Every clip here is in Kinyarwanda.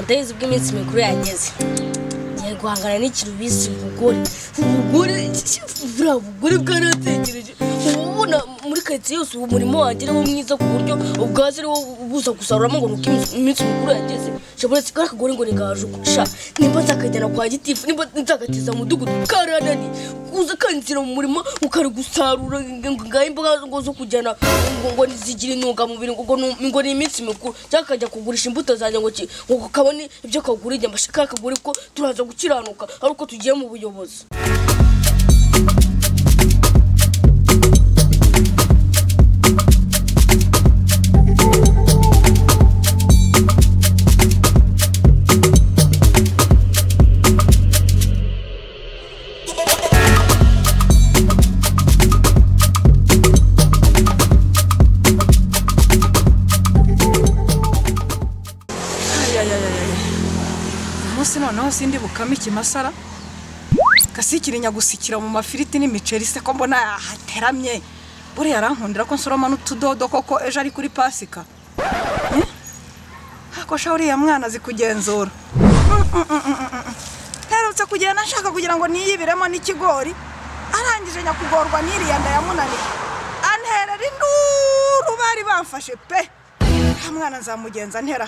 ndabizi ubwo iminsi mikuru yageze ngiye guhangana n'ikintu bise ubugore ubugore buriya bugore bwarategereje uba ubona muri karitsiye yose ubu umurimo wanjye ari wo mwiza ku buryo ubwazo ari wo buza gusaruramo ngo ni uko iminsi- iminsi mikuru yageze shabonetse kariya kagore ngo ntigahajuguca nimba nzakajyana kwa gitifu nimba nzagatiza mu mudugudu karanani uza kanzira mu murima ukari gusarura ngo ngaho imboga ngo zo kujyana ngo ngo zigira intungamubiri ngo ngo ni- ngo ni iminsi mikuru cyangwa akajya kugurisha imbuto zanjye ngo ki- ngo kabone ibyo kagura inyama se ka kagura ko turaza gukiranuka ari uko tugiye mu buyobozi umunsi noneho sindi bukame ikimasara gasikira inyagusikira mu mafiriti n'imiceri se ko mbona yahateramye buriya arankundira ko nsoroma n'utudodo koko ejo ari kuri pasika Eh? ako sha uriya mwana azi kugenzura Mm, mm, mm, mm, mm, mm. nterutse kugenda nshaka kugira ngo niyibiremo n'ikigori arangije nyakugorwa n'iriya ndayamunaniye anterera induru bari bamfashe pe nta mwana nzamugenza ntera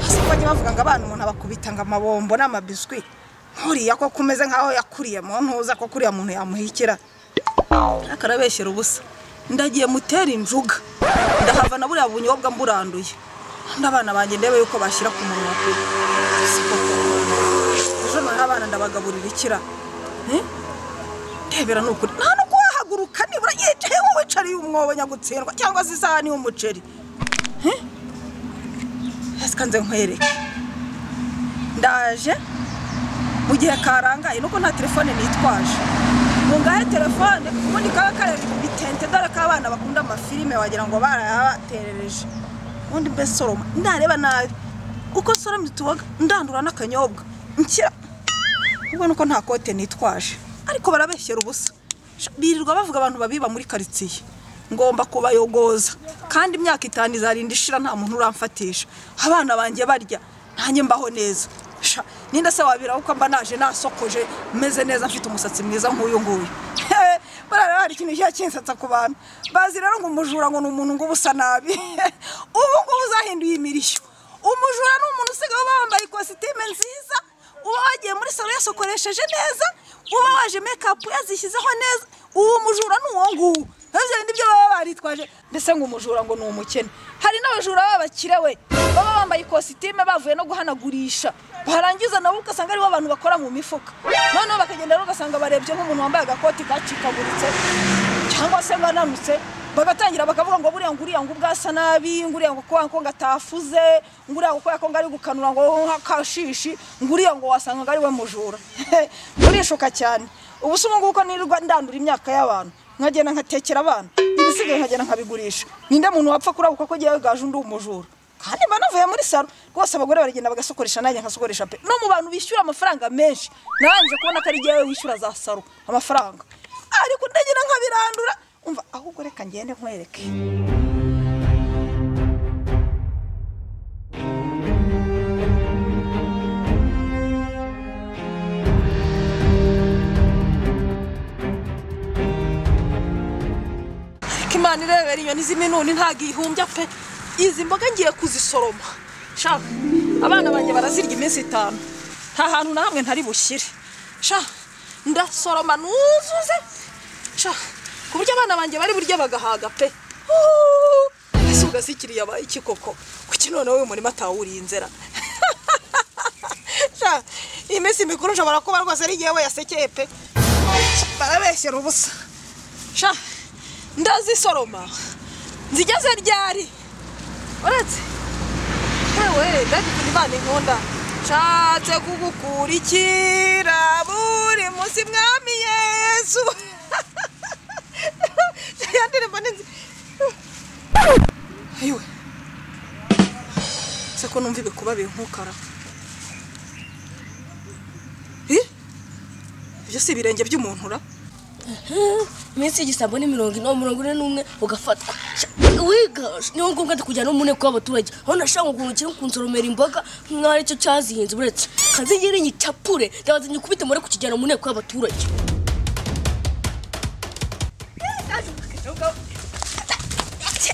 hasi bajya bavuga ngo abana umuntu abakubita ngo amabombo n'amabiswi nkuriya ko kumeze nkaho yakuriye mu ntuza ko kuriya muntu yamuhikira ariko arabeshyera ubusa ndagiye mutera injuga ndahava na buriya bunyobwa mburanduye n'abana banjye ndebe yuko bashyira ku munwa pe Si koko. ejo noneho abana ndabagaburira ikira Eh? ndebera ni ukuri nta no kuhahaguruka nibura yicaye nk'uwicariye umwobo nyagutsindwa cyangwa se isahani y'umuceri kanze nkwereke ndaje mu gihe karangaye nuko nta telefone nitwaje ngo ngahe telefone ubundi kaba kareba ibitente dore ko abana bakunda amafilime wagira ngo barayabaterereje ubundi mbe soroma ndareba nabi uko soromye utuboga ndandura n'akanyobwa nshyira ubwo nuko nta kote nitwaje ariko barabeshyera ubusa Sha, birirwa bavuga abantu babiba muri karitsiye ngomba kubayogoza kandi imyaka itanu izarinda ishira nta muntu uramfatisha abana banjye barya ntanjye mbaho neza Sha, ninde se wabiraho ko mba naje nasokoje meze neza mfite umusatsi mwiza nk'uyu nguyu He, buriya hari ikintu kiba kinsatsa ku bantu bazi rero ngo umujura ngo ni umuntu ngo uba usa nabi ubu ngubu uzahinduye imirishyo umujura ni umuntu usigaye uba wambaye ikositime nziza uba wagiye muri salo yasokoresheje neza uba waje mekapu yazishyizeho neza uwo mujura ni uwo nguwo ibyo bindi byo baba baritwaje mbese ngo umujura ngo ni umukene hari n'abajura b'abakire we baba bambaye ikositime bavuye no guhanagurisha barangiza nabo ugasanga aribo abantu bakora mu mifuka noneho bakagenda rero ugasanga barebye nk'umuntu wambaye agakoti gacikaguritse cyangwa se bananutse bagatangira bakavuga ngo buriya ngo uriya ngo ubwasa nabi ngo uriya ngo kubera ko ngo atafuze ngo uriya ngo kubera ko ngo ari gukanura ngo nk'akashishi ngo uriya ngo wasanga ngo ari we mujura urishuka cyane ubu se ubu ngubu ko nirirwa ndandura imyaka y'abantu nkagenda nkatekera abana ibisigaye nkagenda nkabigurisha ninde muntu wapfa kurabuka ko agiye gaje undi umujura kandi mba navuye muri salo rwose abagore baragenda bagasokoresha nanjye nkasokoresha pe no mu bantu bishyura amafaranga menshi narangije kubona ko ari jyewe wishyura za salo amafaranga ariko ndagira nkabirandura umva ahubwo reka ngende nkwereke ariko imana irebera inyoni z'iminuni ntabwo ihumbya pe izi mboga ngiye kuzisoroma shaka abana banjye barazirya iminsi itanu nta hantu na hamwe ntari bushyire sha ndasoroma nuzuze sha ku buryo abana banjye bari buryo bagahaga pe Huuu! ese ugasikiriye abaye iki koko kuki noneho uyu murima atawurinzera sha iyi minsi mikuru nshobora kuba rwose ari yewe yasekeye pe barabeshyera ubusa sha ndazisoroma nzigeze ryari uretse yewe mbega ukuntu imana inkunda nshatse kugukurikira buri munsi mwami yesu ya ndirimbo ni nzi ayiwe se ko numva ibikuba binkukara Ih, ibyo si ibirenge by'umuntu ura iminsi y'igisambo ni mirongo ine mirongo ine n'umwe ugafatwa wiga niyo ngombwa tukujyana no mu nteko y'abaturage aho nashaka ukuntu ukiri kunsoromera imboga nk'aho aricyo cyazihinze uretse kazingire nyicapure ndabaza nyikubite muri kukijyana mu nteko y'abaturage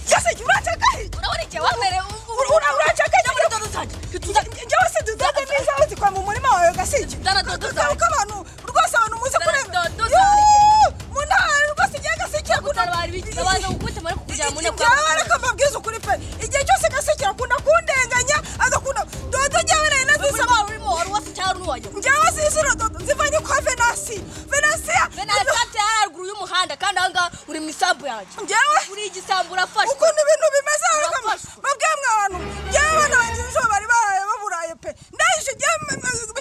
cyose jya uracagaye urabona igihe wamereye Ura- uracagaye muri dodo zanjye njyewe se dudoda neza uzikora mu murima wawe gasike Zaradodo kuko abantu rwose abantu muzi kure Zaradodo Yuuu, mu ntara rwose igihe gasike akunda utabara ibiti abantu gukubita muri kukujyana mu nteko Njyewe ariko mbabwiza ukuri pe igihe cyose gasike akunda kundenganya agakunda dodo njyewe nari nazisaba y'abaturage urimo wari uwafite cyangwa n'uwajya njyewe zizira dodo zivanye kwa venasi venasiya venasante yari haruguru y'umuhanda kandi aha ngaha uri mu isambu yanjye njyewe uri igisambu urafashwe ukuntu ibintu bimeze ariko Urafashwe. babwiye mwe abantu njyewe abana banjye ejo bari baraye baburaye pe ndahije njyewe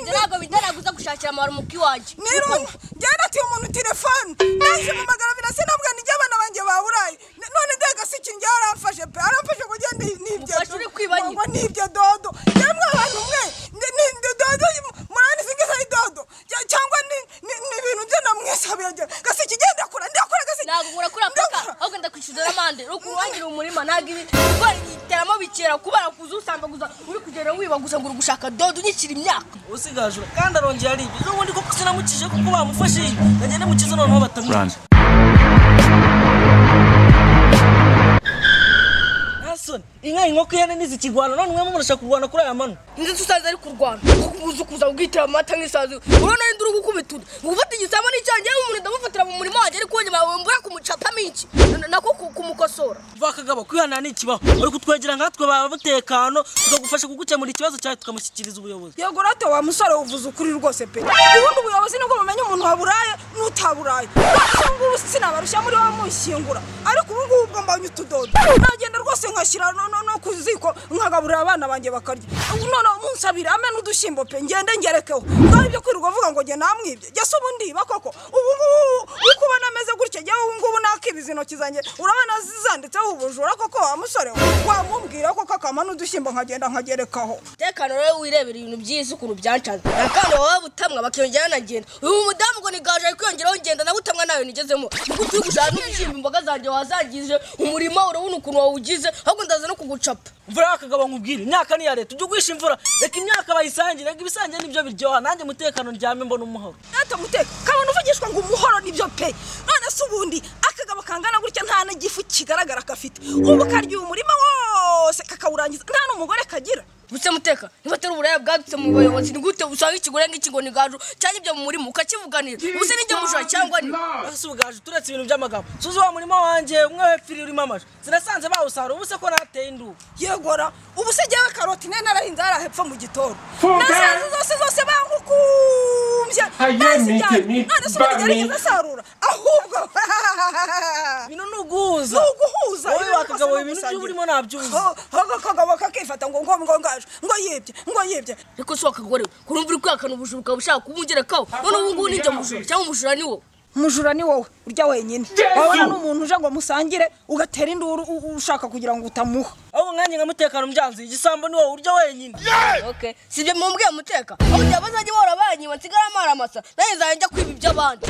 Njye ntabwo bintera guza gushakira amabara umuki wanjye nirunga njyana ati umuntu telefone ndahise mpamagara birasa nabwo nijye abana banjye baburaye N- none ndegasiki njyewe aramfashe pe aramfashe kugira ngo ni- nibyo Umufashe uri kwiba nyine. ngo nibyo dodo yemwe abantu mwe ni- ni ni dodo murani singiza ari dodo Cya- cyangwa ni ni- ni ibintu byo namwisabiye njye gasiki genda kura ndakura gasiki ntabwo nkura kuri afurika Ndakura. ahubwo ndakwishyuza n'amande rukuru wangira umurima ntabwo ibi kubera igiteramo bikera kubera kuza usambaguza uri kugenda wiba gusa ngo uri gushaka dodo unyikira imyaka usigajwe kandi arongera ari ibyo ubundi koko sinamukije kuko bamufashije bagende mukize noneho batamwica Run. ntasoni inka inkoko ihene ntizikirwana none mwe murashaka kurwana kuri aya mano inzu dusanze ari kurwana kuza kuza kugira amata nk'isazi urabona ari nduru gukubita undi gufata igisambo n'icyanjye umuntu ndamufatira mu murimo wanjye ariko wonyine wambura kumucapamo iki Na- nako ku- kumukosora vakagabo kwihana ni ikibaho bari kutwegera nkatwe ba mutekano tukagufasha kugukemura ikibazo cyawe tukamushyikiriza ubuyobozi yego rate wa musore uvuze ukuri rwose pe ubundi ubuyobozi nibwo bumenya umuntu waburaye n'utaburaye rwose ubu ngubu sinabarushya muri wowe mushyingura ariko ubu ngubu ubwo mbonye utudodo nagenda rwose nkashyira no- no- no ku ziko nkagaburira abana banjye bakarya Ubu none munsabire ame n'udushyimbo pe ngende ngerekeho ngaho ibyo kwirirwa avuga ngo njye namwibye jyase ubundi iba koko ubu ngubu uko ubona ameze gutya njyewe ubu ngubu nakibiza intoki zanjye urabona zanditseho ubujura koko wa musore we wamubwira koko akama n'udushyimbo nkagenda nkagerekaho umutekano rero wirebera ibintu by'isi ukuntu byancanze akana baba butamwa bakiyongera nanagenda uyu mudamu ngo ni gaje ari kwiyongeraho ngenda na butamwa nawe nigezemo kuko turi gushaka n'ibishyimbo imboga zanjye wazangije umurima urabona ukuntu wawugize ahubwo ndaza no kugucapa imvura y'akagabo nkubwire imyaka ni iya leta ujye uguhisha imvura reka imyaka bayisangire reka ibisangiye nibyo biryoha nanjye umutekano ndyame mbona umuhoro Ata muteka kabona uvugishwa ngo umuhoro nibyo pe none se ubundi akagabo kangana gutya nta na gifu kigaragara gafite ubu karya umurima wose kakawurangiza nta n'umugore kagira buse muteka niba atari uburaya bwadutse mu bayobozi ni gute usanga ikigore nk'iki ngo ni gaju cyangwa ibyo mu murima ukakivuganira ubuse n'ibyo mujura cyangwa ni ese ubwaje turetse ibintu by'amagambo suzi wa murima wanjye umwe wepfiri urimo amashu sinasanze bawusarura ubuse ko nateye indubu yegora ubu se jyewe karoti ne narahinze hariya hepfo mu gitondo nasanze zose zose bangukumbye Aye, nazijyanye mike, mike, none se ubundi ba, yarigeze mike. asarura ahubwo bino ni uguhuza ni uguhuza wowe ibintu rwose wakagabo ni ibintu ugusangira. by'uburimo ntabyo Ho- ho- akagabo kakifata ngo ngo ngo ngaje ngo yibye ngo yibye ariko si wakagore kuri mvura ukwihakana ubujura ukaba ushaka kubungerekaho none ubu ngubu nijya mujura cyangwa umujura ni wowe mujura ni wowe urya wenyine Yesu! wabona n'umuntu uje ngo musangire ugatera induru u- u- ushaka kugira ngo utamuha ahubwo nkanjye nka mutekano mbyanze igisambo ni wowe urya wenyine okay si ibyo mumbwiye muteka aho njya bazajya bahora banyiba nsigara amaramasa nanjye nzajya njya kwiba iby'abandi